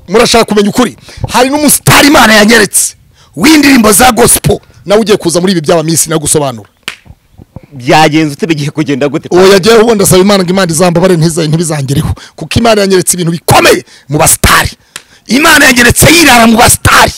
murashaka kumenya ukuri hari n'umusitari imana yanyeretse w'indirimbo za gospel nawe ugiye kuza muri ibi by'abaminsi nagusobanura byagenze ute bigiye kugenda gute uwo yagiye ubu ndasaba imana ngo imana izambabare ntiza- ntibizangereho kuko imana yanyeretse ibintu bikomeye mu basitari imana yanyeretse yirara mu basitari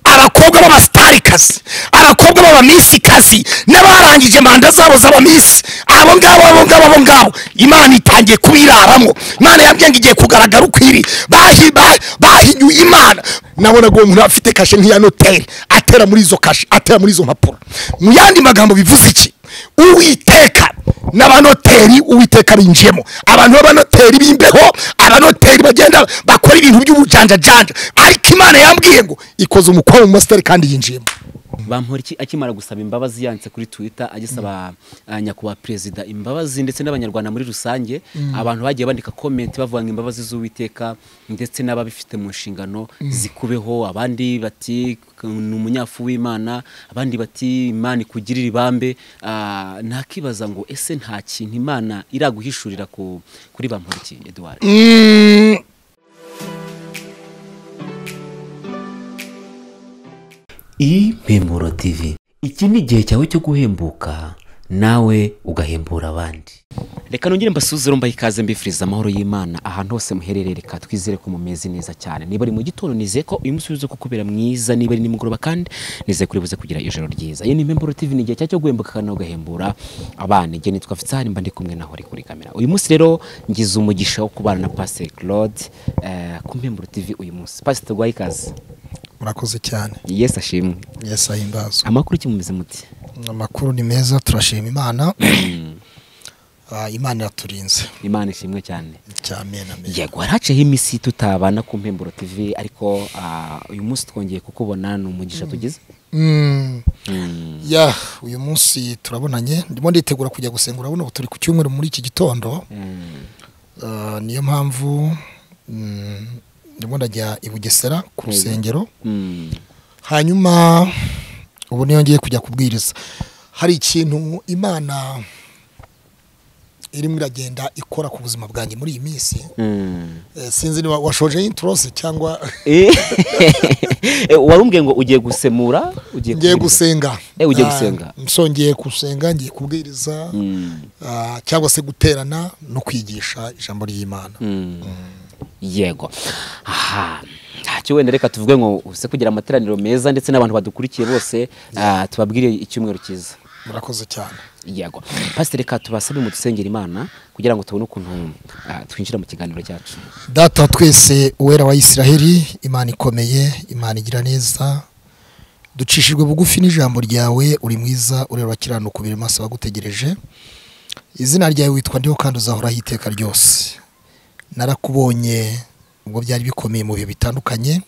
abakobwa b'abasitari kazi abakobwa b'abaminsi kazi n'abarangije manda zabo z'abaminsi abo ngabo abo ngabo abo ngabo imana itangiye kubiraramo imana yabwiye ngo igiye kugaragara ukwiri bahi bahi- bahiyuye imana nabonaga uwo muntu afite kashe nk'iya noteri atera muri izo kashe atera muri izo mpapuro mu yandi magambo bivuze iki uwiteka n'abanoteri uwiteka binjiyemo abantu b'abanoteri b'imbeho abanoteri bagenda bakora ibintu by'ubujanjajanja ariko imana yambwiye ngo ikoze umukwa mu masitari kandi yinjiyemo bampora iki akimara gusaba imbabazi yanditse kuri twitter agisaba uh, nyakubahwa perezida imbabazi ndetse n'abanyarwanda muri rusange abantu bagiye bandika komenti bavuga ngo imbabazi z'uwiteka ndetse n'ababifite mu nshingano zikubeho abandi bati ni umunyafu w'imana abandi bati imana ikugirira ibambe Ah, ntakibaza ngo ese nta kintu imana iraguhishurira ku, kuri bampora iki eduard impemuro tv iki ni igihe cyawe cyo guhembuka nawe ugahembura abandi reka nongere mbasuzire mbahe ikaze mbifuriza amahoro y'imana ahantu hose muherereye reka twizere ko mumeze neza cyane niba ari mu gitondo nizeye ko uyu munsi uza kukubera mwiza niba ari nimugoroba kandi nizeye kuri buze kugira ijoro ryiza iyi ni impemburo tv ni igihe cyawe cyo guhembuka kandi nawe ugahembura abana igihe nitwa fitsari mba ndi kumwe naho ari kuri kamera uyu munsi rero ngize umugisha wo kubana na pasiteri claude eh, ku mpemburo tv uyu munsi pasiteri rwaye ikaze murakoze cyane yesi ashimwe yesi ahimbazwa amakuru iki mumeze muti amakuru ni meza turashima imana Ah, imana iraturinze imana ishimwe cyane cyamena yego haraceho iminsi tutabana ku mpemburo tv ariko ah, uyu munsi twongeye kukubona ni umugisha tugize ya uyu munsi turabonanye ndimo nditegura kujya gusenga urabona ubu turi ku cyumweru muri iki gitondo Ah, niyo mpamvu mm, ndimo ndajya i bugesera ku rusengero Mm. hanyuma ubu niyo ngiye kujya kubwiriza hari ikintu imana irimo iragenda ikora ku buzima bwanjye muri iyi minsi Mm. Eh, sinzi niba washoje inturose cyangwa Eh, warumbwiye ngo ugiye gusemura ugiye ngiye kubwiriza. gusenga Eh, ugiye Ah, gusenga. nsongeye gusenga ngiye kubwiriza Mm. ah, cyangwa se guterana no kwigisha ijambo ry'imana Mm. yego aha ntacyo wenda reka tuvuge ngo use kugira amateraniro meza ndetse n'abantu badukurikiye bose ah, tubabwire icyumweru cyiza murakoze cyane yego pasiteri reka tubasabe mu dusengera imana kugira ngo tubone ukuntu ah, twinjira mu kiganiro cyacu data wa twese uwera wa isiraheli imana ikomeye imana igira neza ducishijwe bugufi n'ijambo ryawe uri mwiza ureba abakiranuka ubiri maso bagutegereje izina ryawe witwa ndiho kandi uzahoraho iteka ryose narakubonye ubwo byari bikomeye mu bihe bitandukanye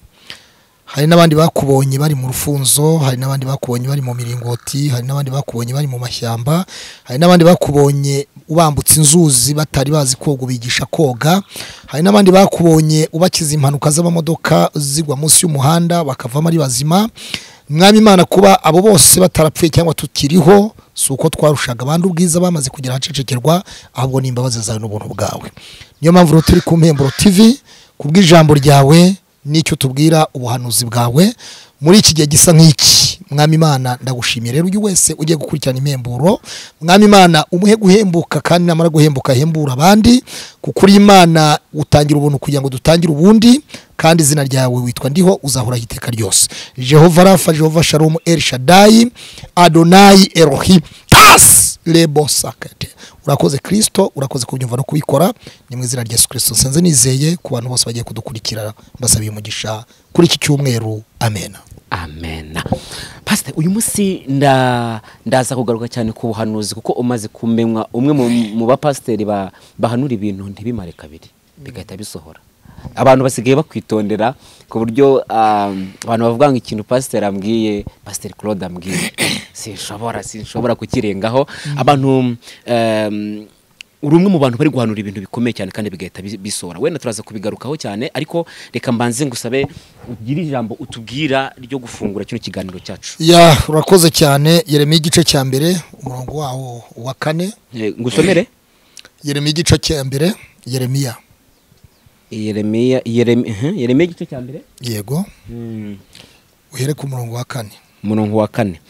hari n'abandi bakubonye bari mu rufunzo hari n'abandi bakubonye bari mu miringoti hari n'abandi bakubonye bari mu mashyamba hari n'abandi bakubonye ubambutse inzuzi batari bazi koga ubigisha koga hari n'abandi bakubonye ubakiza impanuka z'amamodoka zigwa munsi y'umuhanda bakavamo ari bazima mwami imana kuba abo bose batarapfuye cyangwa tukiriho si uko twarushaga abandi ubwiza bamaze kugera ahacecekerwa ahubwo ni imbabazi zawe n'ubuntu bwawe niyo mpamvu rero turi ku mpemburo tv kubw'ijambo ryawe n'icyo tubwira ubuhanuzi bwawe muri iki gihe gisa nk'iki mwami imana ndagushimiye rero uyu wese ugiye gukurikirana impemburo mwami imana umuhe guhembuka kandi namara guhembuka ahembura abandi kuko uri imana utangira ubuntu kugira ngo dutangire ubundi kandi izina ryawe witwa ndiho uzahoraho iteka ryose jehova rafa jehova sharomu el shadayi adonayi erohi tas lebo sakate urakoze kirisito urakoze kubyumva no kubikora ni mu izina rya yesu kirisito nsanze nizeye ku bantu bose bagiye kudukurikira mbasabiye umugisha kuri iki cyumweru amena amen pasiteri uyu munsi nda- ndaza kugaruka cyane ku buhanuzi kuko umaze kumenywa umwe mu- mu bapasiteri ba- bahanura ibintu ntibimare kabiri bigahita bisohora abantu basigaye bakwitondera ku buryo ah, abantu bavuga ngo ikintu pasiteri ambwiye pasiteri claude ambwiye sinshobora sinshobora kukirengaho abantu em, uri umwe mu bantu bari guhanura ibintu bikomeye cyane kandi bigahita bis- bisohora wenda turaza kubigarukaho cyane ariko reka mbanze ngusabe ugire ijambo utubwira ryo gufungura kino kiganiro cyacu ya urakoze cyane yeremeye igice cya mbere umurongo wawo wa kane Eh, ngusomere yeremeye igice cya mbere yeremiya yeremiya yeremiya ehe, yeremiya igice cya mbere yego uhere ku murongo wa kane umurongo wa kane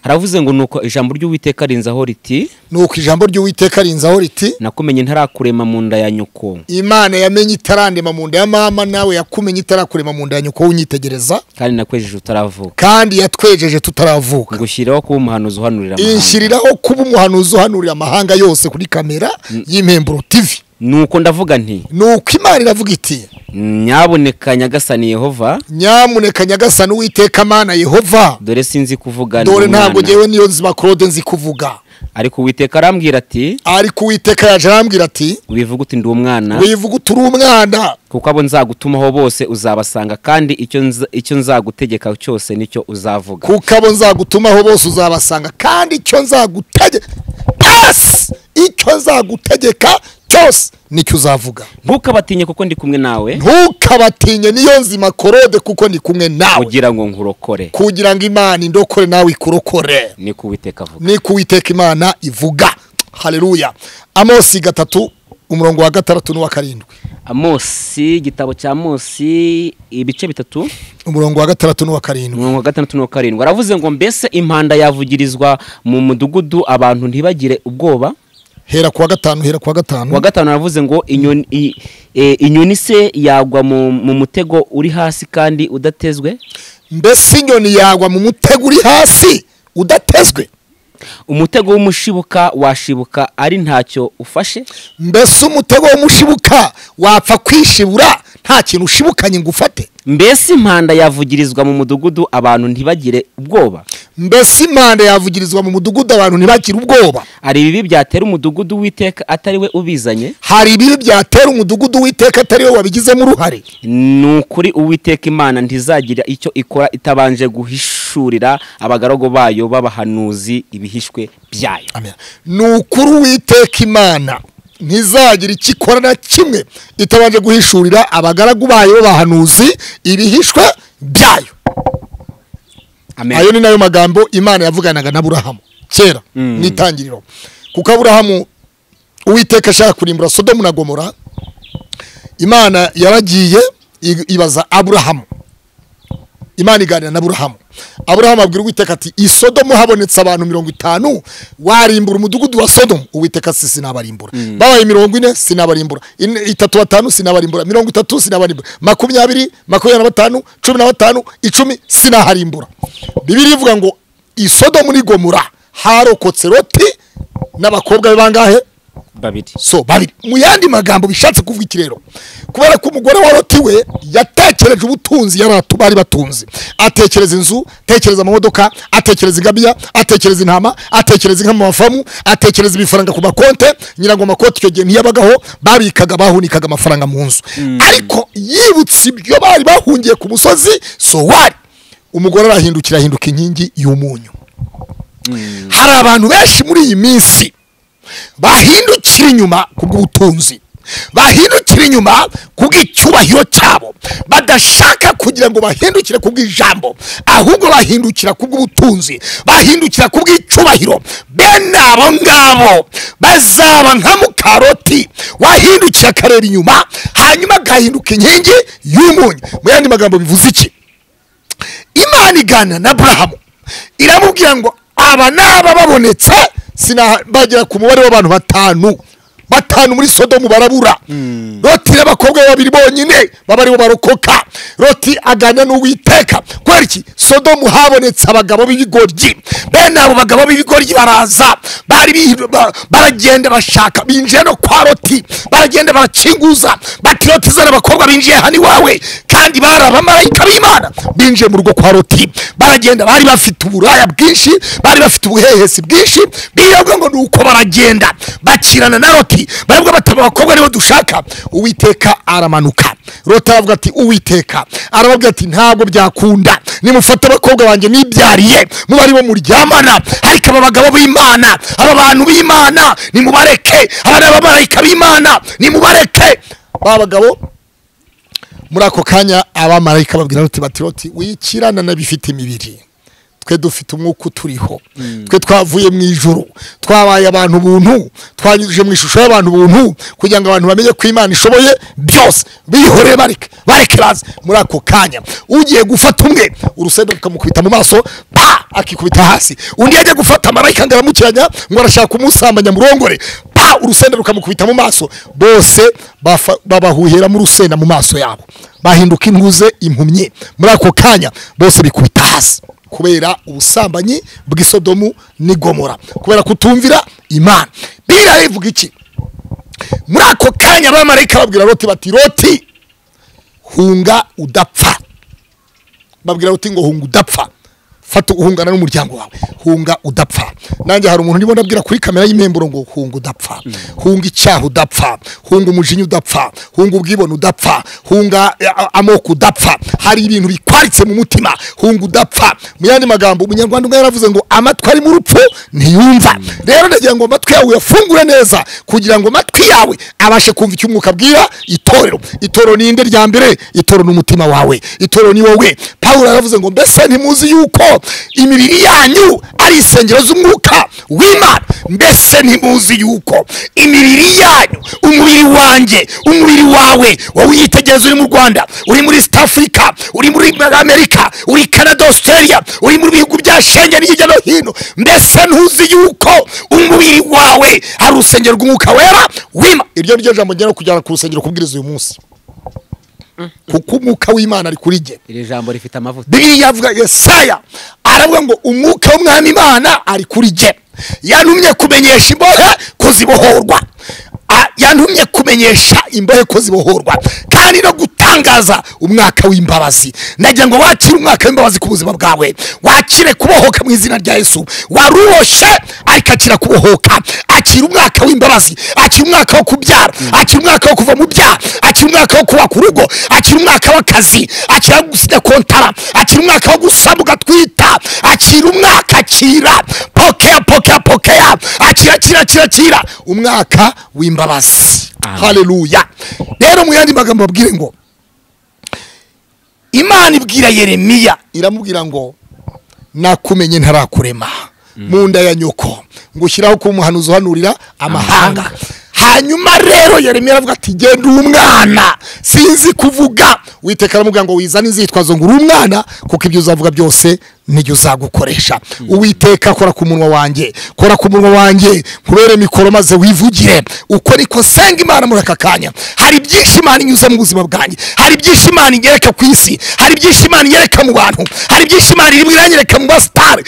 haravuze ngo nuko ijambo ry'uwiteka rinzaho riti nuko ijambo ry'uwiteka rinzaho riti nakumenye ntarakurema mu nda ya nyoko imana yamenye itarandema mu nda ya mama nawe yakumenye itarakurema mu nda ya nyoko w'unyitegereza kandi nakwejeje utaravuka kandi yatwejeje tutaravuka ngushyiraho kuba umuhanuzi uhanurira amahanga inshyiriraho kuba umuhanuzi uhanurira amahanga yose kuri kamera y'impemburo tivi nuko ndavuga nti nuko imana iravuga iti nyaboneka nyagasani yehova nyamuneka nyagasani uwiteka mana yehova dore sinzi kuvuga ndi dore ntabwo umwana. ngewe niyo nzima claude nzi kuvuga ariko uwiteka arambwira ati ariko uwiteka yaje arambwira ati wivuga uti ndi umwana wivuga uturi umwana kuko abo nzagutumaho bose uzabasanga kandi icyo nza- icyo nzagutegeka cyose nicyo uzavuga kuko abo nzagutumaho bose uzabasanga kandi icyo nzagutegeka pasi icyo nzagutegeka cyose nicyo uzavuga ntukabatinye kuko ndi kumwe nawe ntukabatinye niyo nzima korode kuko ndi kumwe nawe ugira ngo nkurokore kugira ngo imana indokore nawe ikurokore ni ko uwiteka avuga ni ko uwiteka imana ivuga hareruya amosi gatatu umurongo wa gatandatu n'uwa karindwi amosi igitabo cya amosi ibice bitatu umurongo wa gatandatu n'uwa karindwi mirongo gatandatu na karindwi aravuze ngo mbese impanda yavugirizwa mu mudugudu abantu ntibagire ubwoba hera kuwa gatanu hera kuwa uwa gatanu gatanu aravuze ngo inyoni i- e, inyoni se yagwa mu mu mutego uri hasi kandi udatezwe mbese inyoni yagwa mu mutego uri hasi udatezwe umutego w'umushibuka washibuka ari ntacyo ufashe mbese umutego w'umushibuka wapfa kwishibura nta kintu ushibukanye ngo ufate mbese impanda yavugirizwa mu mudugudu abantu ntibagire ubwoba mbese impanda yavugirizwa mu mudugudu abantu ntibagire ubwoba hari ibibi byatera umudugudu w'iteka atari we ubizanye hari ibibi byatera umudugudu witeka atari we wabigizemo uruhare ni ukuri uwiteka imana ntizagira icyo ikora itabanje guhishurira abagaragu bayo b'abahanuzi ibihishwe byayo ni ukuri uwiteka imana ntizagira icyo ikora na kimwe itabanje guhishurira abagaragu bayo b'abahanuzi ibihishwe byayo amen ayo ni nayo magambo imana yavuganaga na burahamu kera n'itangiriro kuko aburahamu uwiteka ashaka kurimbura sodomu na gomora imana yaragiye i- ibaza aburahamu imana iganira na aburahamu aburahamu abwira uwiteka ati i sodomu habonetse abantu mirongo itanu warimbura umudugudu wa sodomu uwiteka si sinabarimbura babaye mirongo ine sinabarimbura ine- itatu batanu sinabarimbura mirongo itatu sinabarimbura makumyabiri makumyabiri na batanu cumi na batanu icumi sinaharimbura bibiri ivuga ngo i sodomu ni gomora harokotse loti n'abakobwa be bangahe babiri so babiri mu yandi magambo bishatse kuvuga iki rero kubera ko umugore wa loti we yatekereje ubutunzi yari atu- bari batunze atekereza inzu atekereza amamodoka atekereza ingamiya atekereza intama atekereza inka mu mafamu atekereza ibifaranga ku makonte nyirango amakonte icyo gihe ntiyabagaho babikaga bahunikaga amafaranga mu nzu ariko yibutse ibyo bari bahungiye ku musozi so wari umugore arahindukira ahinduka inkingi y'umunyu hari abantu benshi muri iyi minsi bahindukira inyuma ku bw'ubutunzi bahindukira inyuma ku bw'icyubahiro cyabo badashaka kugira ngo bahindukire ku bw'ijambo ahubwo bahindukira ku bw'ubutunzi bahindukira ku bw'icyubahiro bene abo ngabo bazaba nka mukaroti wahindukira akareba inyuma hanyuma agahinduka inkingi y'umunyu mu yandi magambo bivuze iki imana iganira na burahamu iramubwira ngo aba n'aba babonetse sina bagera ku mubare w'abantu batanu batanu muri sodomu barabura roti n'abakobwa be babiri bonyine baba aribo barokoka roti aganira n'uwiteka kubera iki sodomu habonetse abagabo b'ibigoryi bene abo bagabo b'ibigoryi baraza bari bihi- ba- baragenda bashaka binjiye no kwa roti baragenda barakinguza bati roti zana abakobwa binjiye hano iwawe kandi bari abamarayika b'imana binjiye mu rugo kwa roti baragenda bari bafite uburaya bwinshi bari bafite ubuhehesi bwinshi biyobwa ngo ni uko baragenda bakirana na roti barabwa bati aba bakobwa nibo dushaka uwiteka aramanuka roti aravuga ati uwiteka arababwira ati ntabwo byakunda nimufate abakobwa banjye nibyariye muba aribo muryamana ariko aba bagabo b'imana aba bantu b'imana nimubareke aba ni abamarayika b'imana nimubareke ba bagabo muri ako kanya abamarayika babwira roti bati roti wikirana n'abifite imibiri twe dufite umwuka uturiho twe twavuye mu ijoro twabaye abantu buntu twanyujije mu ishusho y'abantu buntu kugira ngo abantu bamenye ko imana ishoboye byose bihoreye bareke bareke baze muri ako kanya ugiye gufata umwe urusenda rukamukubita mu maso pa akikubita hasi undi yagiye gufata amarayika ngo aramukiranya ngo arashaka kumusambanya murongore pa urusenda rukamukubita mu maso bose bafa- babahuheramo urusenda mu maso yabo bahinduka intuze impumyi muri ako kanya bose bikubita hasi kubera ubusambanyi bw'isodomu n'igomora kubera kutumvira imana biriya rivuga iki muri ako kanya abamarayika babwira roti bati roti hunga udapfa babwira uti ngo hunga udapfa fata uhungana n'umuryango wawe hunga udapfa nanjye hari umuntu ndimo ndabwira kuri kamera y'impemburo ngo hunga udapfa hunga icyaha udapfa hunga umujinya udapfa hunga ubwibone udapfa hunga eh, a- amoko udapfa hari ibintu bikwaritse mu mutima hunga udapfa mu yandi magambo umunyarwanda umwe yaravuze ngo amatwi ari mu rupfu ntiyumva rero ndagira ngo amatwi yawe uyafungure neza kugira ngo amatwi yawe abashe kumva icyo umwuka abwira itorero itorero ni inde rya mbere itorero ni umutima wawe itorero ni wowe pawulo yaravuze ngo mbese ntimuzi yuko imibiri yanyu ari insengero z'umwuka w'imana mbese ntimuzi yuko imibiri yanyu umubiri wanjye umubiri wawe wowe uyitegereza uri mu rwanda uri muri east africa uri muri amerika uri canada australia uri mu bihugu bya shenge hirya no hino mbese ntuzi yuko umubiri wawe ari urusengero rw'umwuka wera w'ima iryo ni ryo jambo ngera kujyana ku rusengero kubwiriza uyu munsi kuko umwuka w'imana ari kuri jye iri jambo rifite amavuta biriya avuga yesaya aravuga ngo umwuka w'umwami imana ari kuri jye yantumye kumenyesha imbohe ko zibohorwa A- yantumye kumenyesha imbohe ko zibohorwa kandi no gutangaza umwaka w'imbabazi ndagira ngo wakire umwaka w'imbabazi ku buzima bwawe wakire kubohoka mu izina rya yesu waruhoshe ariko akira kubohoka akira umwaka w'imbabazi akira umwaka wo kubyara akira umwaka wo kuva mu byaha akira umwaka wo kubaka urugo akira umwaka w'akazi akira wo gusinya kontara akira umwaka wo gusama ugatwita akira umwaka akira pokea pokea pokea akira kira kira kira umwaka w'imbabazi Amen. haleluya rero mu yandi magambo abwire ngo imana ibwira yeremiya iramubwira ngo nakumenye ntarakurema mu nda ya nyoko ngushyiraho kuba umuhanuzi uhanurira amahanga hanyuma rero yeremiya aravuga ati genda umwana sinzi kuvuga witeka aramubwira ngo wizane inzitwazo ngo uri umwana kuko ibyo uzavuga byose nibyo uzagukoresha uwiteka kora ku munwa wanjye kora ku munwa wanjye nkubere mikoro maze wivugire uko niko senga imana muri aka kanya hari byinshi imana inyuze mu buzima bwanjye hari byinshi imana inyereka ku isi hari byinshi imana inyereka mu bantu hari byinshi imana irimo iranyereka mu basitari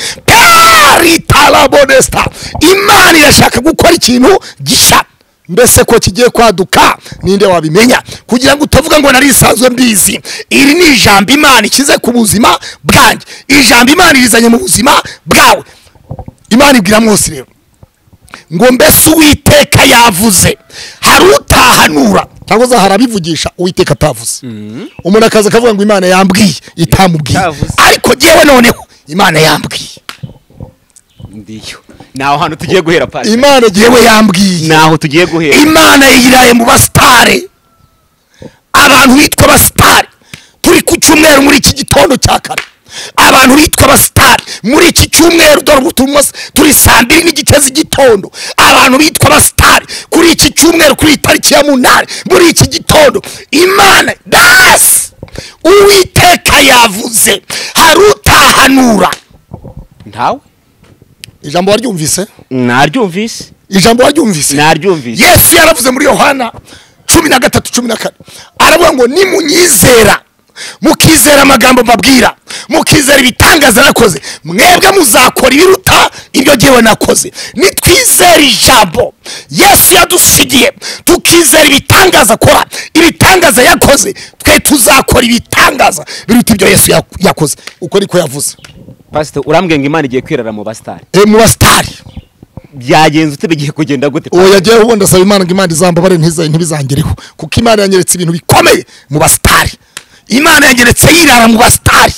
peritarabonesta imana irashaka gukora ikintu gishya mbese ko kigiye kwaduka ninde wabimenya kugira ngo utavuga ngo nari isanzwe mbizi iri ni ijambo imana ikize ku buzima bwanjye ijambo imana irizanye mu buzima bwawe imana ibwira mwose rero ngo mbese uwiteka yavuze hari utahanura cyangwa se hari abivugisha uwiteka atavuze umuntu akaza akavuga ngo imana yambwiye itamubwiye Itavuze. ariko jyewe noneho imana yambwiye ndiyo naho hantu tugiye guhera pasi imana jyewe yambwiye naho tugiye guhera imana yiraye mu basitare abantu bitwa basitari turi ku cyumweru muri iki gitondo cya kare abantu bitwa basitari muri iki cyumweru dore ubu turimo s- turi saa mbiri n'igice z'igitondo abantu bitwa basitari kuri iki cyumweru kuri iyi tariki ya munani muri iki gitondo imana dasi uwiteka yavuze hari utahanura ntawe ijambo waryumvise naryumvise ijambo waryumvise naryumvise yesu yaravuze muri yohana cumi na gatatu cumi na kane aravuga ngo nimunyizera mukizera amagambo mbabwira mukizera ibitangaza nakoze mwebwe muzakora ibiruta ibyo jyewe nakoze nitwizera ijambo yesu yadusigiye tukizera ibitangaza akora ibitangaza yakoze twe tuzakora ibitangaza biruta ibyo yesu yak- yakoze uko niko yavuze pasite urambwira ngo imana igiye kwirara mu basitari e, mu basitari byagenze ute bigiye kugenda gute uwo yagiyeho ubundi asaba imana ngo imana izambabare ntiza- ntibizangereho kuko imana yanyeretse ibintu bikomeye mu basitari imana yanyeretse yirara mu basitari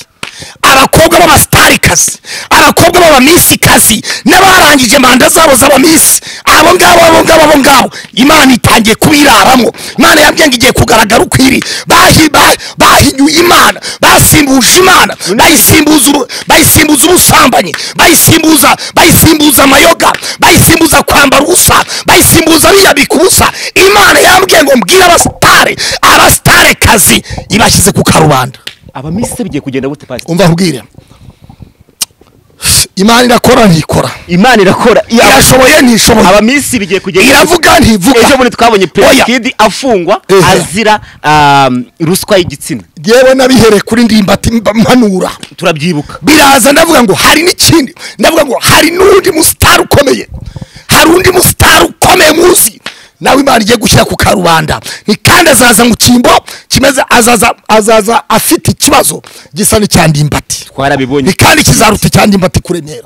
abakobwa b'abasitarikazi abakobwa b'abamisikazi n'abarangije manda zabo z'abamisi abo ngabo abo ngabo abo ngabo imana itangiye kubiraramo imana yabwiye ngo igiye kugaragara uko iri Bahi- ba- bahinyuye imana basimbuje imana bayisimbuza uru- bayisimbuza ubusambanyi bayisimbuza bayisimbuza amayoga bayisimbuza kwambara ubusa bayisimbuza biyabika ubusa imana yambwiye ngo mbwire abasitare abasitare kazi ibashyize ku karubanda abamisi bigiye kugenda gute pasiteri umva nkubwire imana irakora ntikora imana irakora Iya- irashoboye ntishoboye abamisi bigiye kugenda gute? iravuga ntivuga ejo bundi twabonye Oya. perezida afungwa Ehe. azira um, ruswa y'igitsina yewe n'abihereye kuri ndimbati mba- mpanura turabyibuka biraza ndavuga ngo hari n'ikindi ndavuga ngo hari n'undi musitari ukomeye hari undi musitari ukomeye muzi nawe imana igiye gushyira ku karubanda Ni kandi azaza mu cyimbo kimeze azaza azaza afite ikibazo gisa n'icya ndimbati ni twarabibonye kandi kizaruta cyane imbata kuremera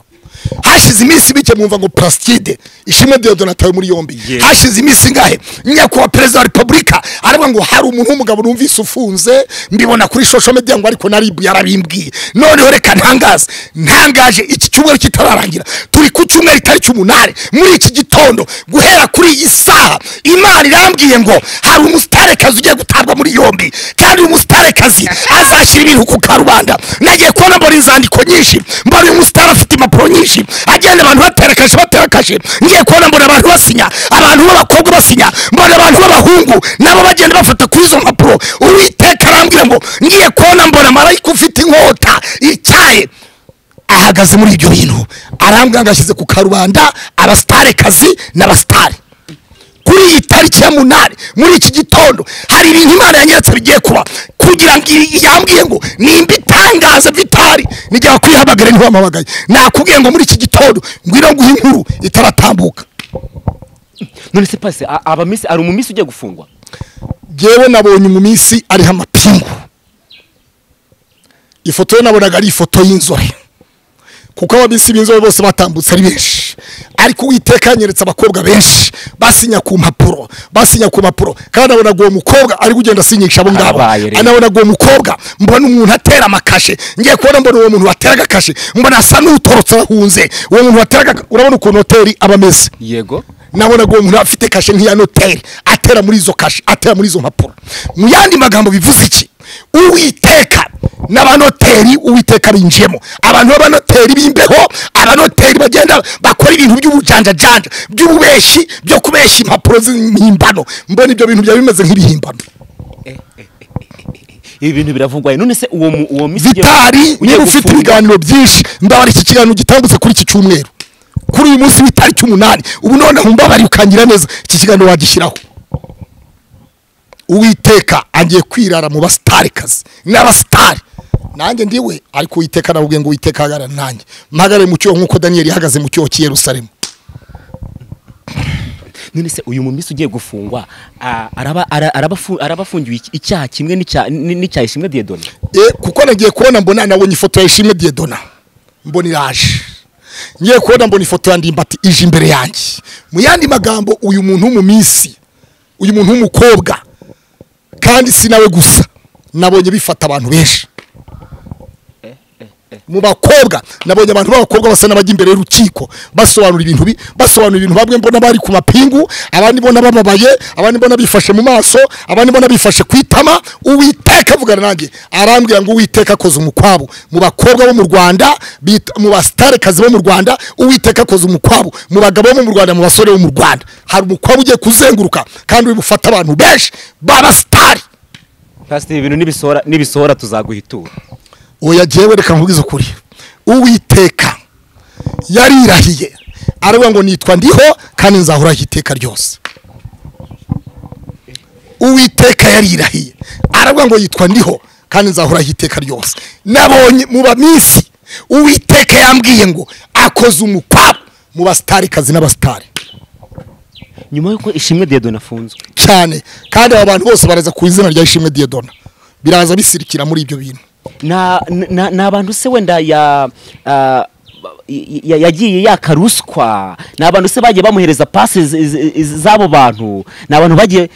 hashize iminsi mike mwumva ngo purasitide ishimwe deodon atawe muri yombi Yes. hashize iminsi ingahe nyakubahwa perezida wa repubulika aravuga ngo hari umuntu w'umugabo numvise ufunze mbibona kuri shosho media ngo ariko naribu yarabimbwiye noneho reka ntangaze ntangaje iki cyumweru kitararangira turi ku cyumweru itariki umunani muri iki gitondo guhera kuri iyi saha imana irambwiye ngo hari umusitarekazi ugiye gutabwa muri yombi kandi uyu musitarekazi azashyira ibintu ku karubanda nagiye kubona mbona inzandiko nyinshi mbona uyu musitari afite impapuro nyinshi agenda abantu baterekashe baterekashe ngiye kubona mbona abantu basinya abantu b'abakobwa basinya mbona abantu b'abahungu nabo bagenda bafata kuri izo mpapuro uwiteka arambwira ngo ngiye kubona mbona marayika ufite inkota icyaye ahagaze muri ibyo bintu arambwira ngo ashyize ku karubanda abasitarekazi n'abasitari kuri iyi tariki ya munani muri iki gitondo hari ibintu imana yanyeretse bigiye kuba kugira ngo iyi- yambwiye ngo nimba itangaza vitari nijya wakwihamagare ntiwamamagaye nakubwiye ngo muri iki gitondo ngwino nguhe inkuru itaratambuka none se pasi a- abamisi hari umumisi ugiye gufungwa jyewe nabonye mu minsi ariho amapingu ifoto ye nabonaga ari ifoto y'inzobe kuko ababisi b'inzobe bose batambutse ari benshi ariko uwiteka yanyeretse abakobwa benshi basinya ku mpapuro basinya ku mpapuro kandi nabonaga uwo mukobwa ari kugenda asinyisha abo ngabo Abaye rero. nabonaga uwo mukobwa mbona umuntu atera amakashe ngiye kubona mbona uwo muntu watera agakashe mbona asa n'utorotse ahunze uwo muntu watera agakashe urabona ukuntu hoteli aba ameze yego nabonaga uwo muntu afite kashe nk'iya noteri atera muri izo kashe atera muri izo mpapuro mu yandi magambo bivuze iki uwiteka n'abanoteri uwiteka binjiyemo abantu b'abanoteri b'imbeho abanoteri bagenda bakora ibintu by'ubujanjajanja by'ububeshi byo kubeshya impapuro z'impimbano mbona ibyo bintu byaba bimeze nk'ibihimbano ibi bintu biravugwaye none se uwo mu- uwo misi ugiye- vitari ugiye niba ufite gufungwa, ibiganiro byinshi ndabara iki kiganiro gitambutse kuri iki cyumweru kuri uyu munsi w'itariki umunani ubu noneho mbabariye ukangira neza iki kiganiro wagishyiraho uwiteka agiye kwirara mu basitarikazi n'abasitari nanjye ndiwe ariko uwiteka navuge ngo uwiteka ahagarara nanjye mpagarare mu cyoho nk'uko daniyeli yahagaze mu cyoho cy'i yerusalemu none se uyu mumisi ugiye gufungwa a- araba ara- arabafu- arabafungiwe iki- icyaha kimwe n'icya- n- n'icya ishimwe diyedoni Eh, kuko nagiye kubona mbona nabonye ifoto ya ishimwe diedona mbona iraje ngiye kubona mbona ifoto ya ndimbati ije imbere yanjye mu yandi magambo uyu muntu w'umu minsi uyu muntu w'umukobwa kandi si nawe gusa nabonye bifata abantu benshi mu bakobwa nabonye abantu b'abakobwa basa n'abajya imbere y'urukiko basobanura ibintu bi- basobanura ibintu bamwe mbona bari ku mapingu abandi mbona bababaye abandi mbona bifashe mu maso abandi mbona bifashe ku itama uwiteka avugana nanjye arambwira ngo uwiteka akoze umukwabo mu bakobwa bo mu rwanda bita- mu basitarekazi bo mu rwanda uwiteka akoze umukwabo mu bagabo bo mu rwanda mu basore bo mu rwanda hari umukwabo ugiye kuzenguruka kandi uri bufate abantu benshi b'abasitari pasiteri ibi bintu nibisohora nibisohora tuzaguhitura oya jyewe reka nkubwize ukuri uwiteka yarirahiye aravuga ngo nitwa ndiho kandi nzahoraho iteka ryose uwiteka yarirahiye aravuga ngo yitwa ndiho kandi nzahoraho iteka ryose nabonye mu baminsi uwiteka yambwiye ngo akoze umukwabo mu basitarikazi n'abasitari nyuma y'uko ishimwe diyedoni afunzwe cyane kandi aba bantu bose baraza ku izina rya ishimwe diyedona biraza bisirikira muri ibyo bintu na na- ni abantu se wenda ya ah, y- y- yagiye yaka ruswa ni abantu se bagiye bamuhereza pasi z- z- z'abo bantu ni abantu bagiye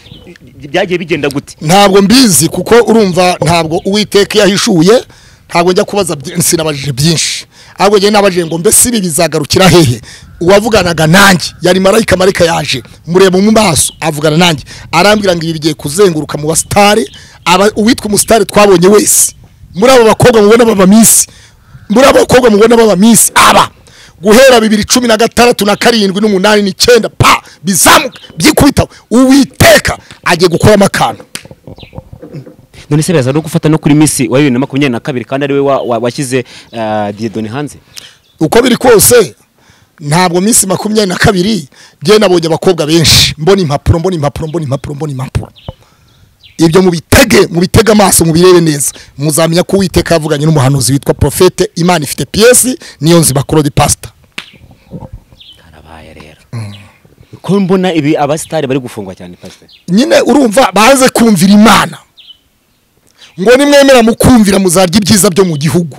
byagiye bigenda gute ntabwo mbizi kuko urumva ntabwo uwiteka yahishuye ntabwo njya kubaza byinshi sinabajije byinshi ahubwo njye nabajije ngo mbese ibi bizagarukira hehe uwavuganaga nanjye yari marayika marayika yaje mureba mu maso avugana nanjye arambwira ngo ibi bigiye kuzenguruka mu basitari uwitwa umusitari twabonye wese muri abo bakobwa mubona baba minsi muri abo bakobwa mubona baba minsi aba guhera bibiri cumi na gatandatu na karindwi n'umunani n'icyenda pa bizamuka byikubitaho uwiteka agiye gukuramo akantu none se biraza no gufata no kuri misi wa bibiri na makumyabiri na kabiri kandi ariwe wa- wa- washyize eh, diyedoni hanze uko biri kose ntabwo minsi makumyabiri na kabiri njye nabonye abakobwa benshi mbona impapuro mbona impapuro mbona impapuro mbona impapuro ibyo mubitege mubitege amaso mubirebe neza muzamenya ko uwiteka yavuganye n'umuhanuzi witwa porofete imana ifite piyesi niyo nzi bakorodi pasita karabaye rero ko mbona ibi abasitari bari gufungwa cyane pasiteri nyine urumva baze kumvira imana ngo nimwemera mukumvira muzarya ibyiza byo mu gihugu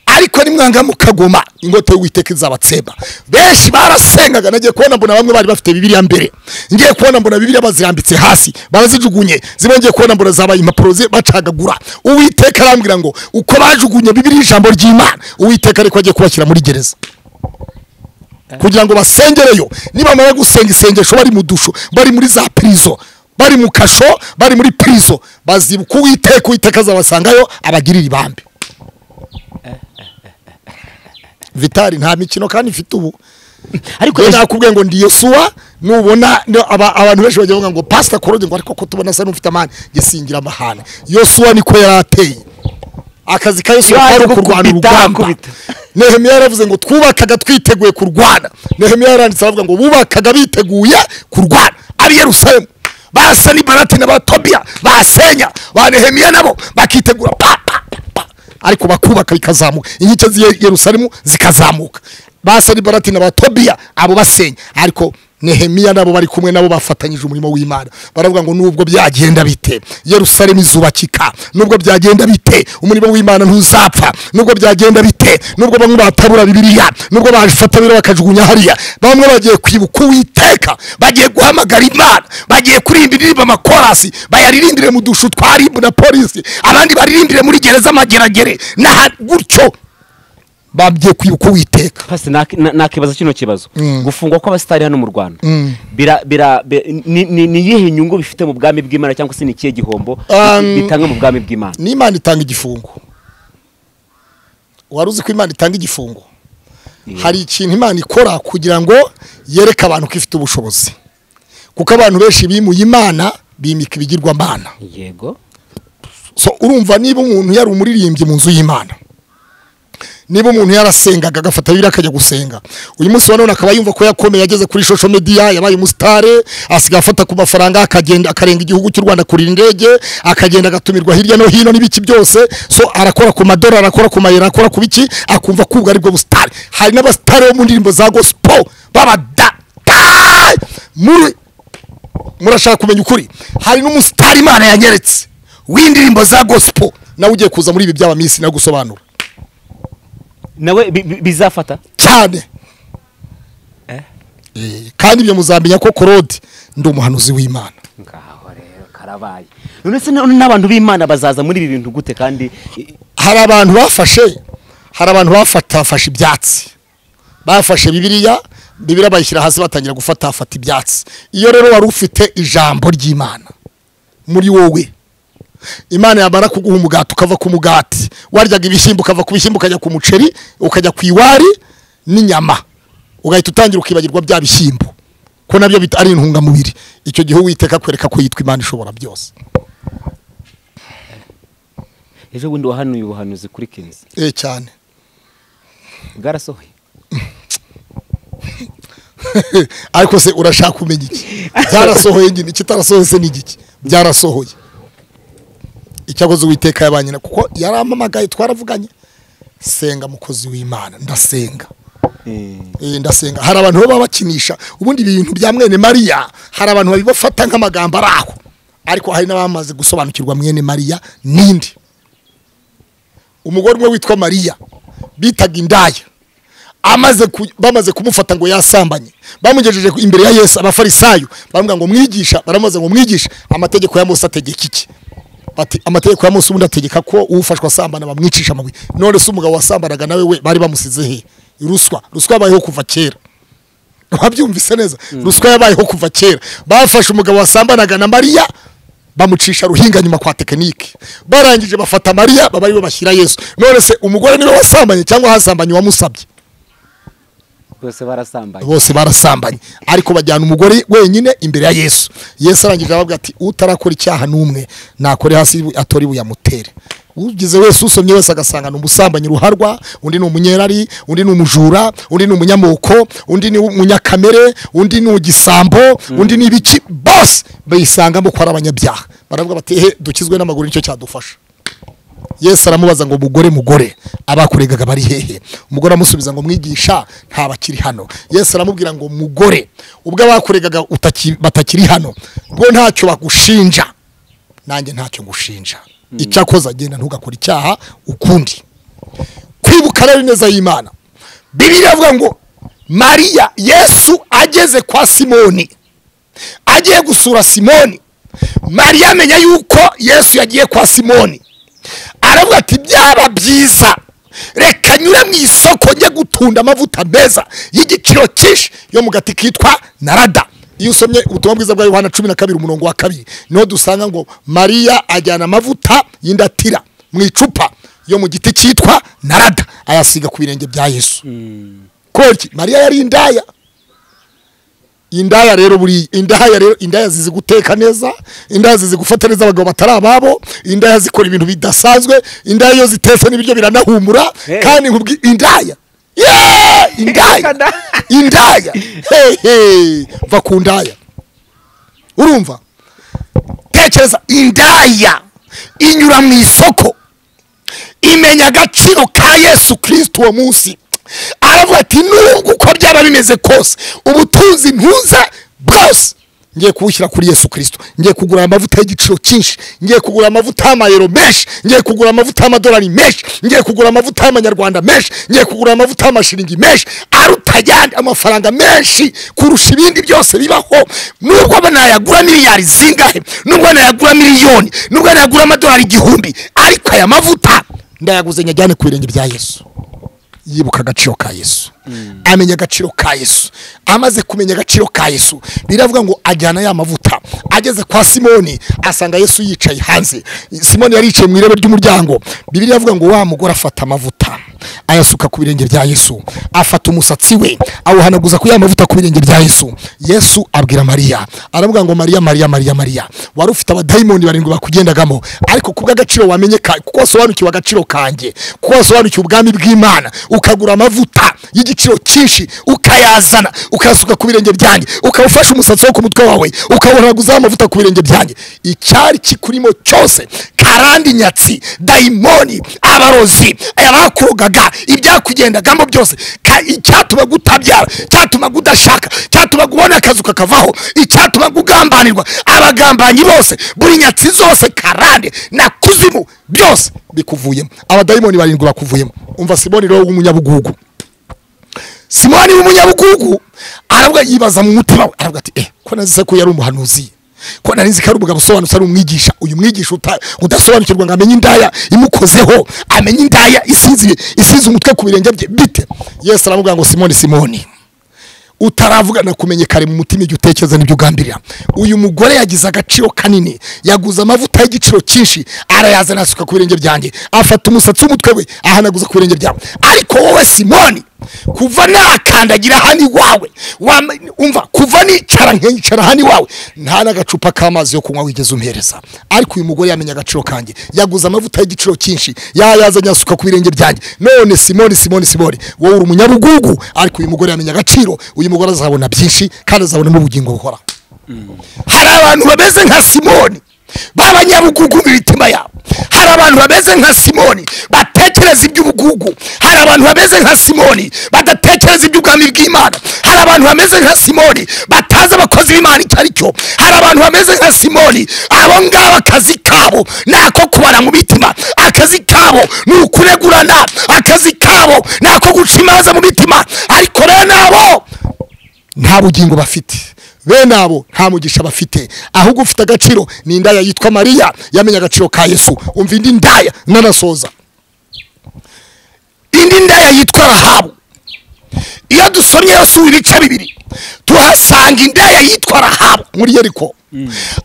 ariko nimwanga mukagoma ingoto y'uwiteka izabatseba benshi barasengaga nagiye kubona mbona bamwe bari bafite bibiriya mbere ngiye kubona mbona bibiriya bazirambitse hasi barazijugunye zibongeye kubona mbona zabaye impapuro zi- bacagagura uwiteka arambwira ngo uko bajugunye bibiriya ijambo ry'imana uwiteka ariko agiye kubashyira muri gereza kugira ngo basengereyo nibamara gusenga isengesho bari mu dusho bari muri za pirizo bari mu kasho bari muri pirizo bazibuka uwiteka uwiteka azabasangayo abagirira ibambe vitari nta mikino kandi ifite ubu ariko Njye ese- nakubwiye ngo ndi yosuwa nubona no- aba- abantu benshi bagira bavuga ngo pasita korode ngo ariko ko tubona asa n'ufite amani gisingira amahane yosuwa niko yari ateye akazi ka yosuwa Yaje kari ko ukurwana kubita, urugamba kubita. nehemiya yaravuze ngo twubakaga twiteguye kurwana nehemiya yaranditse aravuga ngo bubakaga biteguye kurwana ab'i yerusalemu basa n'ibarati na batobiya basenya ba nehemiya nabo bakitegura pa pa pa ariko bakubaka bikazamuka inkike z'i yerusalemu zikazamuka basa n'ibarati na batobiya abo basenya ariko nehemiya nabo bari kumwe nabo bafatanyije umurimo w'imana baravuga ngo nubwo byagenda bite yerusalemu izubakika nubwo byagenda bite umurimo w'imana ntuzapfa nubwo byagenda bite nubwo bamwe batabura bibiliya nubwo bafata biriya bakajugunya hariya bamwe bagiye kwibuka uwiteka bagiye guhamagara imana bagiye kuririmba indirimbo amakorasi bayaririmbire mu dushu twa ribu na polisi abandi baririmbire muri gereza amageragere n'aha gutyo bagiye kwibuka uwiteka pasiteri nakibaza kino kibazo gufungwa kw'abasitari hano mu rwanda Mm. bira bira bi- ni- ni ni iyihe nyungu bifite mu bwami bw'imana cyangwa se ni ikihe gihombo Um, bitanga mu bwami bw'imana n'imana itanga igifungo wari uzi ko imana itanga igifungo hari ikintu imana ikora kugira ngo yereke abantu ko ifite ubushobozi kuko abantu benshi bimuye imana bimika ibigirwamana yego so urumva niba umuntu yari umuririmbyi mu nzu y'imana niba umuntu yarasengaga agafata bibiliya akajya gusenga uyu munsi wa none akaba yumva ko yakomeye yageze kuri social media yabaye umusitare asigaye afata ku mafaranga akagenda akarenga igihugu cy'u rwanda kurira indege akagenda agatumirwa hirya no hino n'ibiki byose so arakora ku madorari akora ku mayero akora ku biki akumva kubwa aribwo busitari hari n'abasitari bo mu ndirimbo za gospel babada da- muri murashaka kumenya ukuri hari n'umusitari imana yanyeretse w'indirimbo za gospel nawe ugiye kuza muri ibi by'aba minsi nawe gusobanura nawe bi- bi- bizafata cyane Eh, kandi ibyo muzamenya ko korode ndi umuhanuzi w'imana ngaho rero karabaye none se na- n'abantu b'imana bazaza muri ibi bintu gute kandi i- hari abantu bafashe hari abantu bafatafashe ibyatsi bafashe bibiriya bibiriya bayishyira hasi batangira gufatafata ibyatsi iyo rero wari ufite ijambo ry'imana muri wowe imana yamara kuguha umugati ukava ku mugati waryaga ibishyimbo ukava ku bishyimbo ukajya ku muceri ukajya ku iwari n'inyama ugahita utangira ukibagirwa bya bishyimbo ko nabyo bita- ari intungamubiri icyo gihe uwiteka akwereka ko yitwa imana ishobora byose ejo bundi wahanuye ubuhanuzi kuri kinzi eh cyane bwarasohoye ariko se urashaka kumenya iki byarasohoye nyine ikitarasohoye se ni igiki byarasohoye icyakoze uwiteka yabanye na kuko yarampamagaye twaravuganye senga mukozi w'imana ndasenga Eh, ndasenga hari abantu baba bakinisha ubundi ibintu bya mwene mariya hari abantu babibafata nk'amagambo ari aho ariko hari n'abamaze gusobanukirwa mwene mariya ninde umugore umwe witwa mariya bitaga indaya amaze ku- bamaze kumufata ngo yasambanye bamugejeje ku- imbere ya yesu abafarisayo baramubwira ngo mwigisha baramubaza ngo mwigisha amategeko ya mose ategeka iki bati amategeko ya Mose ubundi ategeka ko ufashwa asambana bamwicisha amabuye none se umugabo wasambanaga nawe we bari bamusize he ruswa ruswa yabayeho kuva kera wabyumvise neza ruswa yabayeho kuva kera bafashe umugabo wasambanaga na mariya bamucisha ruhinga nyuma kwa tekinike barangije bafata mariya baba aribo bashyira yesu none se umugore niwe wasambanye cyangwa hasambanye uwamusabye bose barasambanye bose barasambanye ariko bajyana umugore wenyine imbere ya yesu yesu arangije aravuga ati utarakora icyaha n'umwe nakore hasi ibu- atore ibuye amutere ugize wese usomye wese agasanga ni umusambanyi ruharwa undi ni umunyerari undi ni umujura undi ni umunyamoko undi ni umunyakamere undi ni ugisambo undi ni ibiki bose bayisangamo ko ari abanyabyaha baravuga bati he dukizwe n'amaguru nicyo cyadufasha yesu aramubaza ngo mugore mugore abakuregaga bari hehe umugore amusubiza ngo mwigisha ntabakiri hano yesu aramubwira ngo mugore ubwo abakuregaga utaki- batakiri hano bwo ntacyo bagushinja nanjye ntacyo ngushinja icyakoza genda ntugakore icyaha ukundi kwibuka rero neza y'imana bibiliya avuga ngo mariya yesu ageze kwa simoni agiye gusura simoni mariya amenya yuko yesu yagiye kwa simoni aravuga ati byaba byiza reka nyure mu isoko njye gutunda amavuta meza y'igiciro cyinshi yo mu gati kitwa narada iyo usomye ubutumwa bwiza bwa yohana cumi na kabiri umurongo wa kabiri niho dusanga ngo mariya ajyana amavuta y'indatira mu icupa yo mu giti cyitwa narada ayasiga ku birenge bya yesu kubera iki mariya yari indaya indaya rero buri indaya rero indaya zizi guteka neza indaya zizi gufata neza abagabo batari ababo indaya zikora ibintu bidasanzwe indaya iyo zitetse n'ibiryo biranahumura Hey. kandi nkubwi indaya Yeah! indaya indaya Hey, hey. va ku ndaya urumva tekereza indaya inyura mu isoko imenya agaciro ka yesu kirisiti uwo munsi aravuga ati nubwo uko byaba bimeze kose ubutunzi ntuze bwose ngiye kuwushyira kuri yesu kirisito ngiye kugura amavuta y'igiciro cyinshi ngiye kugura amavuta y'amayero menshi ngiye kugura amavuta y'amadolari menshi ngiye kugura amavuta y'amanyarwanda menshi ngiye kugura amavuta y'amashiringi menshi aruta ayandi amafaranga menshi kurusha ibindi byose bibaho nubwo banayagura miliyari zingahe nubwo nayagura miliyoni nubwo nayagura amadolari igihumbi ariko aya mavuta ndayaguze nyajyane ku birenge bya yesu yibuka agaciro ka yesu amenya agaciro ka yesu amaze kumenya agaciro ka yesu biravuga ngo ajyana ya mavuta ageze kwa simoni asanga yesu yicaye hanze simoni yari yicaye mu irebe ry'umuryango bibiliya avuga ngo wa mugore afata amavuta ayasuka ku birenge bya yesu afata umusatsi we awuhanaguza ku ya mavuta ku birenge bya yesu yesu abwira mariya aravuga ngo mariya mariya mariya mariya wari ufite abadayimoni barindwi bakugendagamo ariko ku bw'agaciro wamenye ka- kuko wasobanukiwe agaciro kanjye kuko wasobanukiwe ubwami bw'imana ukagura amavuta y'igiciro cyinshi ukayazana ukayasuka ku birenge byanjye ukawufasha umusatsi wo ku mutwe wawe ukawuhanaguzaho amavuta ku birenge byanjye icyari kikurimo cyose karandi nyatsi dayimoni abarozi abakurogaga ibyakugendagamo byose ka- icyatuma gutabyara cyatuma udashaka cyatuma ubona akazu kakavaho icyatuma ugambanirwa abagambanyi bose buri nyatsi zose karande na kuzimu byose bikuvuyemo abadayimoni barindwi bakuvuyemo umva simoni rero w'umunyabugugu simoni w'umunyabugugu aravuga yibaza mu mutima we aravuga ati eh ko nazi se ko yari umuhanuzi ko nari nzi ko ari umugabo usobanutse ari umwigisha uyu mwigisha uta- udasobanukirwa ngo amenye indaya imukozeho amenye indaya isize isize umutwe ku birenge bye bite yesu aravuga ngo simoni simoni utaravuga nakumenye kare mu mutima igihe utekereza n'ibyo ugambirira uyu mugore yagize agaciro kanini yaguze amavuta y'igiciro cyinshi arayazana asuka ku birenge byanjye afata umusatsi w'umutwe we ahanaguza ku birenge byawe ariko wowe simoni kuva nakandagira hano iwawe wama- umva kuva nicara nkicara hano iwawe nta n'agacupa k'amazi yo kunywa wigeze umpereza ariko uyu mugore yamenye agaciro kanjye yaguze amavuta y'igiciro cyinshi yayazanye asuka ku birenge byanjye none simoni simoni simoni wowe uri umunyabugugu ariko uyu mugore yamenye agaciro uyu mugore azabona byinshi kandi azabonamo ubugingo buhoraho hari abantu bameze nka simoni b'abanyabugugu mu mitima yabo hari abantu bameze nka simoni batekereza iby'ubugugu hari abantu bameze nka simoni badatekereza iby'ubwami bw'imana hari abantu bameze nka simoni batazi abakozi b'imana icyo ari cyo hari abantu bameze nka simoni abo ngabo akazi kabo ni ako kubara mu mitima akazi kabo ni ukuregurana akazi kabo ni ako guca imanza mu mitima ariko rero nabo nta bugingo bafite bene abo nta mugisha bafite ahubwo ufite agaciro ni indaya yitwa mariya yamenye agaciro ka yesu umva indi ndaya nanasoza indi ndaya yitwa rahabu iyo dusomye yasuye ibice bibiri tuhasanga indaya yitwa rahabu muri yeriko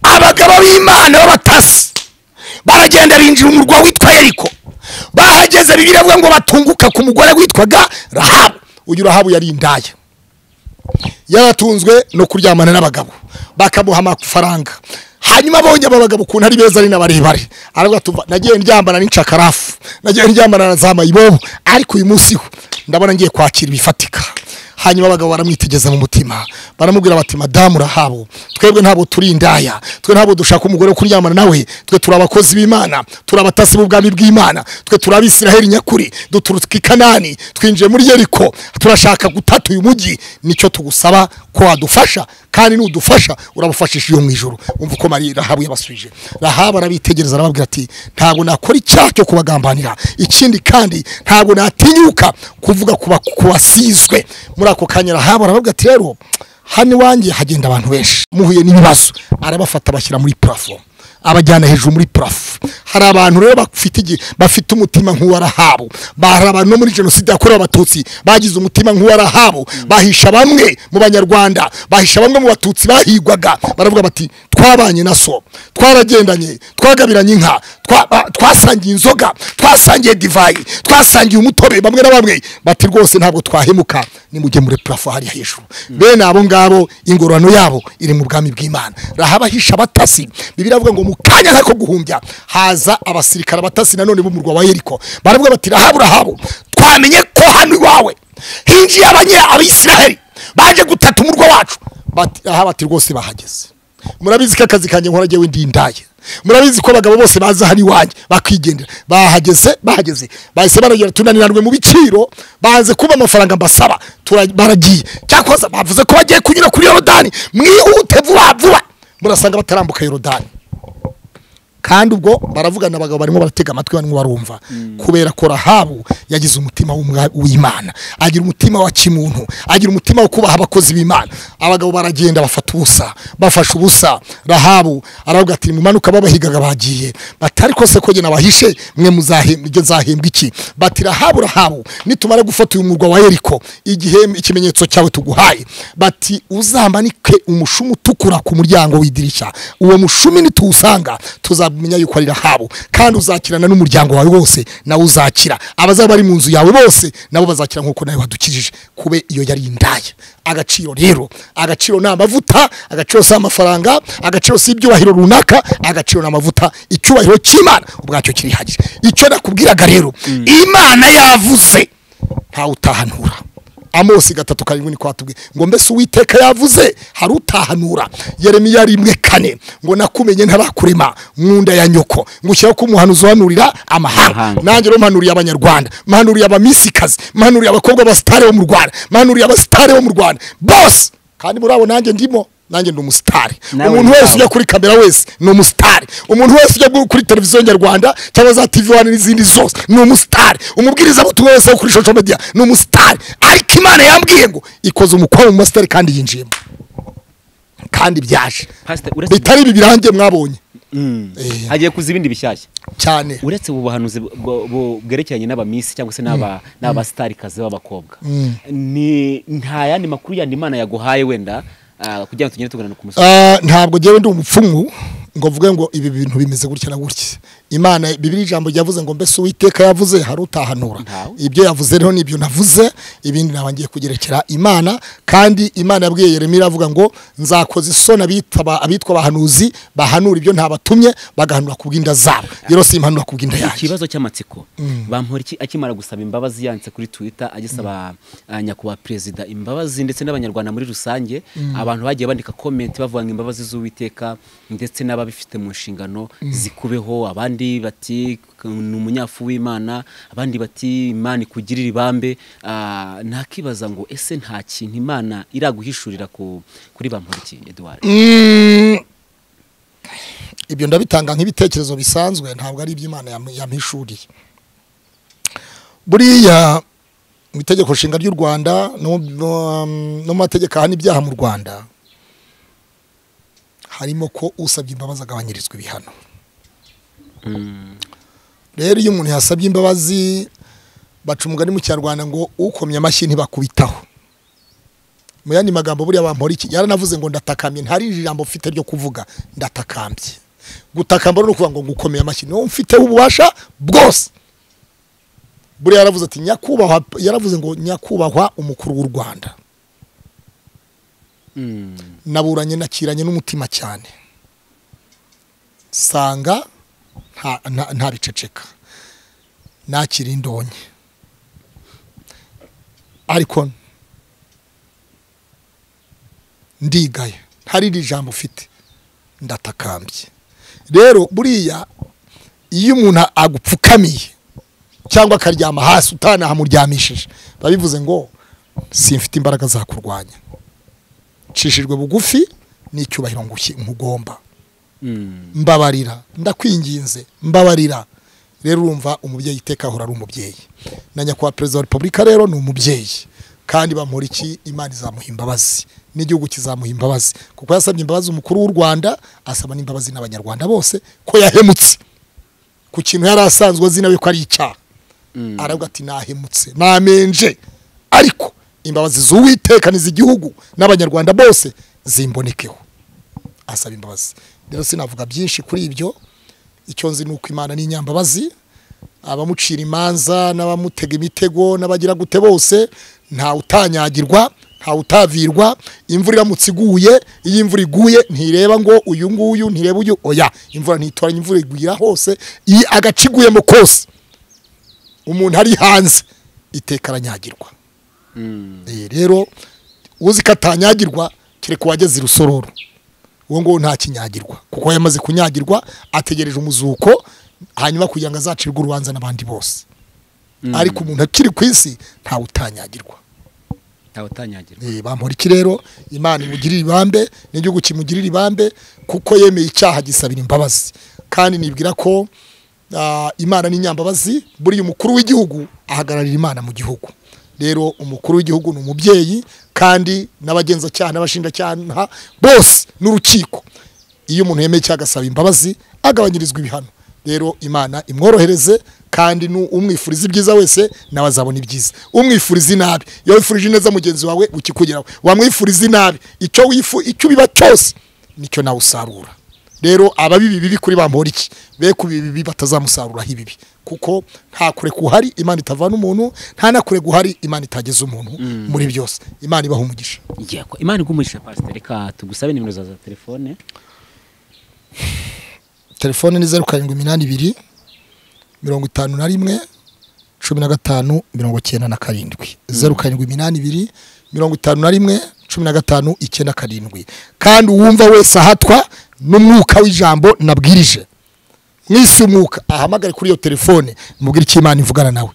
abagabo b'imana b'abatasi baragenda binjira umurwa witwa yeriko bahageze bibiliya avuga ngo batunguka ku mugore witwaga rahabu uyu rahabu yari indaya yaratunzwe no kuryamana n'abagabo bakamuha amafaranga hanyuma abonye aba bagabo ukuntu ari beza ari n'abarebare aravuga tuva nagiye ndyambana n'incakarafu nagiye ndyambana na za mayibobo ariko uyu munsi ho ndabona ngiye kwakira ibifatika hanyuma abagabo baramwitegeza mu mutima baramubwira bati madamu rahabo twebwe ntabwo turi indaya twe ntabwo dushaka umugore wo kuryamana nawe twe turi abakozi b'imana turi abatasi b'ubwami bw'imana twe turi abisiraheli nyakuri duturuka i kanani twinjiye muri yeriko turashaka gutata uyu mujyi nicyo tugusaba ko wadufasha kandi nudufasha urabufashisha iyo mu ijoro umva uko mariya rahabu yabasubije rahabu arabitegereza arababwira ati ntabwo nakora icyaha cyo kubagambanira ikindi kandi ntabwo natinyuka kuvuga ku basizwe muri ako kanya rahabu arababwira ati rero hano iwanjye hagenda abantu benshi muhuye n'ibibazo arabafata bashyira muri purafo abajyana hejuru muri purafo hari abantu rero bafite igi- bafite umutima nk'uwa rahabu hari abantu no muri jenoside yakorewe abatutsi bagize umutima nk'uwa rahabu bahisha bamwe mu banyarwanda bahisha bamwe mu batutsi bahigwaga baravuga bati twabanye na so twaragendanye twagabiranye inka twa- ba- twasangiye inzoga twasangiye divayi twasangiye umutobe bamwe na bamwe bati rwose ntabwo twahemuka nimujye muri purafo hari hejuru bene abo ngabo ingororano yabo iri mu bwami bw'imana rahabu ahisha abatasi bibiri avuga ngo mu kanya nk'ako guhumbya haza abasirikare abatasi nanone b'umurwa wa yeriko baravuga bati rahabu rahabu twamenye ko hano iwawe hinjiye abanya abisiraheli baje gutata umurwa wacu bati rahabu ati rwose bahageze murabizi ko akazi kanjye nkora jyewe ndi indaya murabizi ko abagabo bose baza hano iwanjye bakigendera bahageze bahageze bahise baragera tunaniranwe mu biciro banze kuba amafaranga mbasaba tura- baragiye cyakoze bavuze ko bagiye kunyura kuri yorodani mwihute vuba vuba murasanga batarambuka yorodani kandi ubwo baravugana abagabo barimo baratega amatwi barimo barumva kubera ko rahabu yagize umutima w'umwa- w'imana agira umutima wa kimuntu agira umutima wo kubaha abakozi b'imana abagabo baragenda bafata ubusa bafashe ubusa rahabu aravuga ati mumanuka babahigaga bagiye bati ariko se ko jye nabahishe mwe muzahembwa ibyo nzahembwa iki bati rahabu rahabu nitumara gufata uyu murwa wa yeriko igihe ikimenyetso cyawe tuguhaye bati uzamanike umushumi utukura ku muryango w'idirishya uwo mushumi nituwusanga tuzamenya yuko ari rahabu kandi uzakirana n'umuryango wawe wose nawe uzakira abazaba bari mu nzu yawe bose nabo bazakira nk'uko nawe wadukijije kube iyo yari indaya agaciro rero agaciro ni amavuta agaciro si amafaranga agaciro si ibyubahiro runaka agaciro ni amavuta icyubahiro cy'imana ubwacyo kirihagije icyo nakubwiraga rero imana yavuze ntawe utahanura amosi gatatu karindwi ni kwatubwiye ngo mbese uwiteka yavuze hari utahanura yeremiya rimwe kane ngo nakumenye ntarakurema nkunda ya nyoko ngushyiraho ko umuhanuzi uhanurira amahanga Amahanga. nanjye rero mpanuriye abanyarwanda mpanuriye abamisikazi mpanuriye abakobwa b'abasitari bo mu rwanda mpanuriye abasitari bo mu rwanda bose kandi muri abo nanjye ndimo nanjye ndi umusitari Nawe umuntu ni wese abo. ujya kuri kamera wese ni umusitari umuntu wese ujya kuri televiziyo nyarwanda cyangwa za tv wani n'izindi zose ni umusitari umubwirizabutumwa wese wo kuri social media ni umusitari ariko imana yambwiye ngo ikoze umukwabu mu basitari kandi yinjiyemo kandi byaje pasite uretse bitari ibi birangiye mwabonye Mm. Eh. hagiye kuza ibindi bishyashya cyane uretse ubu buhanuzi bwo- bu- bwerekeranye n'abamisi cyangwa se n'aba- n'abasitarikazi b'abakobwa ni nta yandi makuru yandi imana yaguhaye wenda ah, kugira ngo tugende tugana ku musozi Ah, ntabwo ngewe ndi umupfumu ngo mvuge ngo ibi bintu bimeze gutya na gutya imana bibiri ijambo ryavuze ngo mbese uwiteka yavuze hari utahanura Ntawe. ibyo yavuze rero nibyo navuze ibindi naba ngiye kugerekera imana kandi imana yabwiye yeremiya iravuga ngo nzakoza isoni abita- aba- abitwa abahanuzi bahanura ibyo ntabatumye bagahanura ku bw'inda zabo rero simpanura ku bw'inda yanjye ikibazo cy'amatsiko bampora iki akimara gusaba imbabazi yanditse kuri twitter agisaba ah, nyakubahwa perezida imbabazi ndetse n'abanyarwanda muri rusange abantu bagiye bandika komenti bavuga ngo imbabazi z'uwiteka ndetse n'ababifite mu nshingano zikubeho abandi bati ni umunyafu w'imana abandi bati imana ikugirira ibambe Ah, nakibaza ngo ese nta kintu imana iraguhishurira ku- kuri bampora iki eduard Mm, ibyo ndabitanga nk'ibitekerezo bisanzwe ntabwo ari iby'imana yam- yampishuriye buriya mu itegeko nshinga ry'u rwanda no mu no mu mategeko ahana ibyaha mu rwanda harimo ko usabye imbabazi agabanyirizwa ibihano rero iyo umuntu yasabye imbabazi baca umugani mu kinyarwanda ngo ukomye amashyi ntibakubitaho mu yandi magambo buriya bampora iki yaranavuze ngo ndatakambye ntari ijambo mfite ryo kuvuga ndatakambye gutakamba rero ni ukuvuga ngo ngukomeye amashyi niwo mfiteho ububasha bwose buriya yaravuze ati nyakubahwa yaravuze ngo nyakubahwa umukuru w'u rwanda naburanye nakiranye n'umutima cyane sanga nta- nta- ntabiceceka nakira indonke ariko ndigaye hari iri jambo ufite ndatakambye rero buriya iyo umuntu agupfukamiye cyangwa akaryama hasi utanahamuryamishije biba bivuze ngo simfite imbaraga zakurwanya nshishijwe bugufi n'icyubahiro ngushyi nkugomba mbabarira ndakwinginze mbabarira rero urumva umubyeyi iteka ahora ari umubyeyi na nyakubahwa perezida wa repubulika rero ni umubyeyi kandi bamura iki imana izamuha imbabazi n'igihugu kizamuha imbabazi kuko yasabye imbabazi umukuru w'u rwanda asaba n'imbabazi n'abanyarwanda bose ko yahemutse ku kintu yari asanzwe azi nawe ko ari icyaha aravuga ati nahemutse namenje ariko imbabazi z'uwiteka n'iz'igihugu n'abanyarwanda bose zimbonekeho asaba imbabazi rero sinavuga byinshi kuri ibyo icyo nzi ni uko imana ni inyambabazi abamucira imanza n'abamutega imitego n'abagira gute bose ntawe utanyagirwa ntawe utavirwa imvura iramutse iguye iyo imvura iguye ntireba ngo uyu nguyu ntireba uyu oya imvura ntitoranya imvura igwira hose iyi agace iguyemo kose umuntu ari hanze iteka aranyagirwa Eh, rero uzi ko atanyagirwa kereka uwageze i rusororo uwo nguwo ntakinyagirwa kuko yamaze kunyagirwa ategereje umuzuko hanyuma kugira ngo azacirwe urubanza n'abandi bose ariko umuntu akiri ku isi ntawe utanyagirwa ntawe utanyagirwa Eh, bampora iki rero imana imugirira ibambe n'igihugu kimugirira ibambe kuko yemeye icyaha gisabira imbabazi kandi nibwira ko ah, imana n'inyambabazi buriya umukuru w'igihugu ahagararira imana mu gihugu rero umukuru w'igihugu ni umubyeyi kandi n'abagenzacyaha n'abashinjacyaha bose n'urukiko iyo umuntu yemeye icyaha agasaba imbabazi agabanyirizwa ibihano rero imana imworohereze kandi nu- umwifuriza ibyiza wese nawe azabona ibyiza umwifuriza inabi iyo wifurije neza mugenzi wawe ukikugeraho wamwifuriza inabi icyo wifu icyo ubiba cyose nicyo nawe usarura rero ababibi bibi kuri bampora iki be ku bibi batazamusaruraho ibibi kuko nta kure guhari imana itavana umuntu nta na kure guhari imana itageza umuntu muri byose imana ibaha umugisha yego imana igumurisha pasiteri reka tugusabe nimero za za telefone telefone ni zeru karindwi iminani ibiri mirongo itanu na rimwe cumi na gatanu mirongo icyenda na karindwi zeru karindwi iminani ibiri mirongo itanu na rimwe cumi na gatanu icyenda karindwi kandi uwumva wese ahatwa n'umwuka w'ijambo nabwirije mwisi umwuka ahamagare kuri iyo telefone mubwire icyo imana ivugana nawe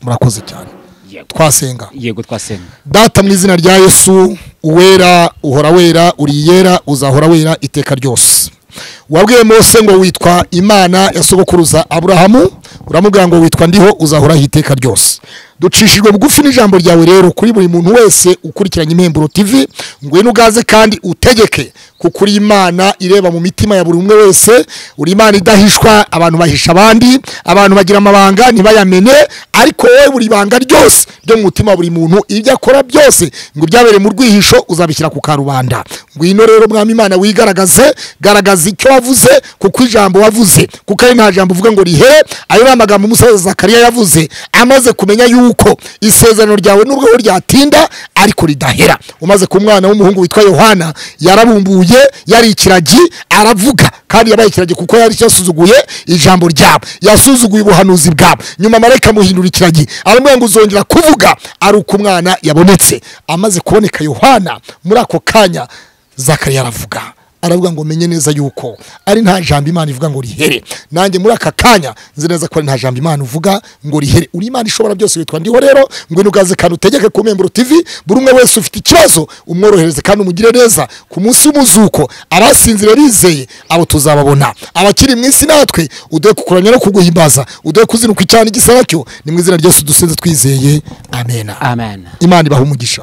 murakoze cyane yego twasenga yego twasenga data mu izina rya yesu uwera uhora wera uriyera uzahora wera iteka ryose wabwiye mose ngo witwa imana ya sogokuruza aburahamu uramubwira ngo witwa ndiho uzahoraho iteka ryose ducishijwe bugufi n'ijambo ryawe rero kuri buri muntu wese ukurikiranye impemburo tv ngwino ugaze kandi utegeke kuko uri imana ireba mu mitima ya buri umwe wese uri imana idahishwa abantu bahisha abandi abantu bagira amabanga ntibayamene ariko wowe buri banga ryose ryo mu mutima wa buri muntu ibyo akora byose ngo ibyabereye mu rwihisho uzabishyira ku karubanda ngwino rero mwami imana wigaragaze garagaza icyo wavuze kuko ijambo wavuze kuko ari nta jambo uvuga ngo rihe ayo ni amagambo umusaza zakariya yavuze amaze kumenya yuko isezerano ryawe nubwo aho ryatinda ariko ridahera umaze ku mwana w'umuhungu witwa yohana yarabumbuye yari ikiragi aravuga kandi yabaye ikiragi kuko yari yasuzuguye ijambo ryabo yasuzuguye ubuhanuzi bwabo nyuma marayika amuhindura ikiragi aramubwira ngo uzongera kuvuga ari uko umwana yabonetse amaze kuboneka yohana muri ako kanya zakariya aravuga aravuga ngo menye neza yuko ari nta jambo imana ivuga ngo rihere nanjye muri aka kanya nzi neza ko ari nta jambo imana uvuga ngo rihere uri imana ishobora byose witwa ndiho rero ngwino ugaze kandi utegeke ku membro tv buri umwe wese ufite ikibazo umworohereze kandi umugire neza ku munsi w'umuzuko abasinzira bizeye abo tuzababona abakiri mu isi natwe uduhe kukuramya no kuguhimbaza uduhe kuzinukwa icyaha n'igisa nacyo ni mu izina ryose dusinze twizeye amena amen imana ibaha umugisha